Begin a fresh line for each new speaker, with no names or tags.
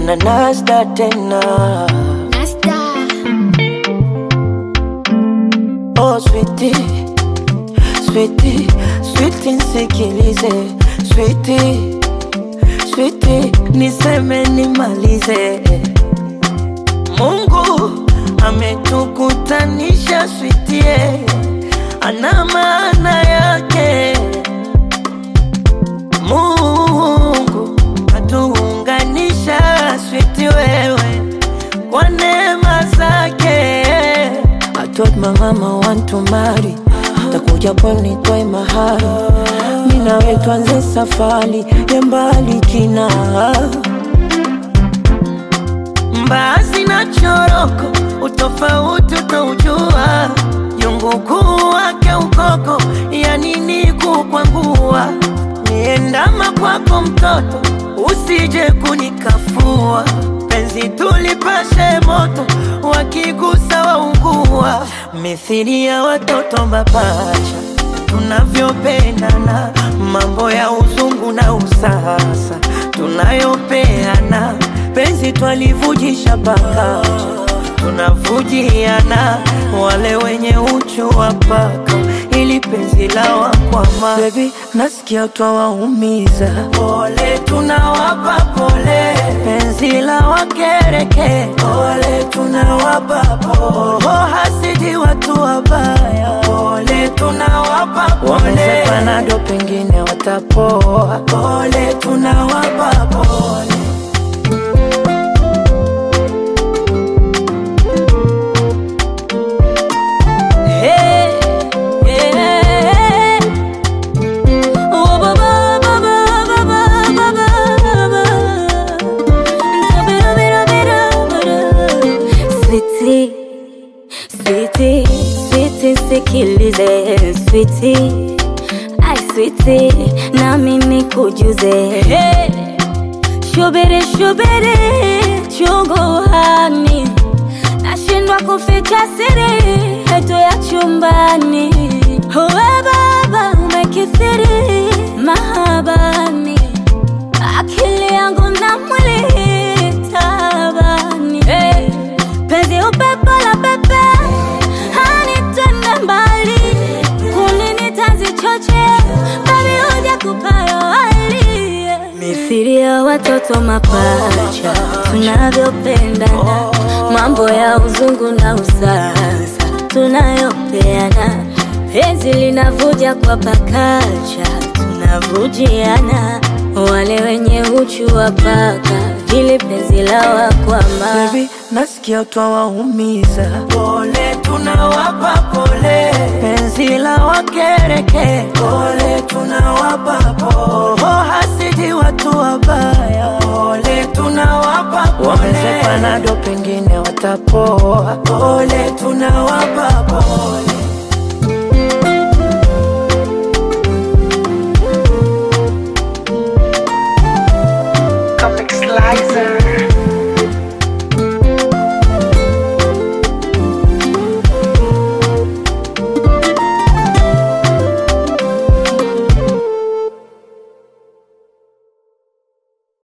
na nasta tena
Nasta.
oh sweetie sweetie sweetie nsikilize sweetie sweetie niseme nimalize Mungu ametukutanisha sweetie ana maana yake Mungu katuunganisha switi wewe kwa neema zake. I told my mama want to marry, takuja pwani toe mahari, mimi nawe tuanze safari ya mbali kina mbaazi na choroko, utofauti utaujua, jungu kuu wake ukoko, ya nini kukwangua, niendama kwako mtoto, usije kunikafua, penzi tulipashe moto, wakigusa waungua, mithili ya watoto mapacha tunavyopendana, mambo ya uzungu na usasa tunayopeana, penzi twalivujisha pakacha, tunavujiana, wale wenye uchu wa paka, ili penzi la wakwama. Baby, nasikia twawaumiza, pole tunawapa pole, penzi la wakereke, pole tunawapa pole, oh, hasidi watu wabaya, pole tunawapa pole, wamezepanado pengine watapoa, pole tunawapa pole.
Hey, yeah. Oh, ba, ba, ba, ba, ba, ba, ba, ba, ba. Sweetie, sweetie, sweetie, sikilize sweetie, ai sweetie, na mimi kujuze hey. Shubiri shubiri chungu hani nashindwa kuficha siri yetu ya chumbani. Uwe baba umekithiri mahabani, akili yangu na mwili tabani. Hey, penzi upepo la pepe hani twende mbali, kunini tanzi choche babi huja kupayo hali mithili ya watoto mapacha tunavyopendana, mambo ya uzungu na usasa tunayopeana, penzi linavuja kwa pakacha, tunavujiana, wale wenye uchu wa paka, ili penzi la wakwama
Baby, nasikia twawaumiza, pole tunawapa pole, penzi la wakereke, pole tunawapa pole, oh, hasidi watu wabaya, pole tunawapa pole, wamezepanado pengine watapoa, pole tunawapa